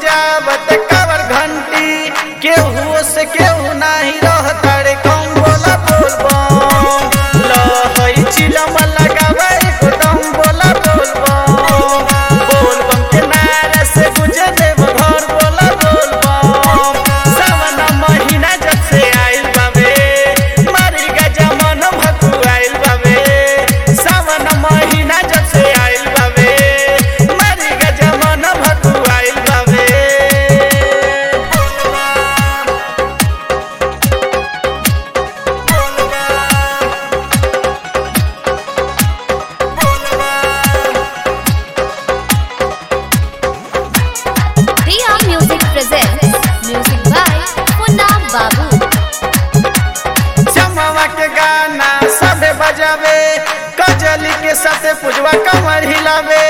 बजावत कावर घंटी केहू से केहू नाही रहता रे कम बोला बोल बम लहई चिलम लगावे एकदम बोला बोल बम बोल बम के नारा से गुजे देव घर बोला बोल बम सावन महीना जब से आइल बावे मारी गजा मन भकु आइल बावे सावन महीना जब से आइल बावे मारी गजा मन भकु आइल बावे Riya Music presents music by Punna Babu. जमवा के गाना सबे बजावे कजली के साथे पुजवा कमर हिलावे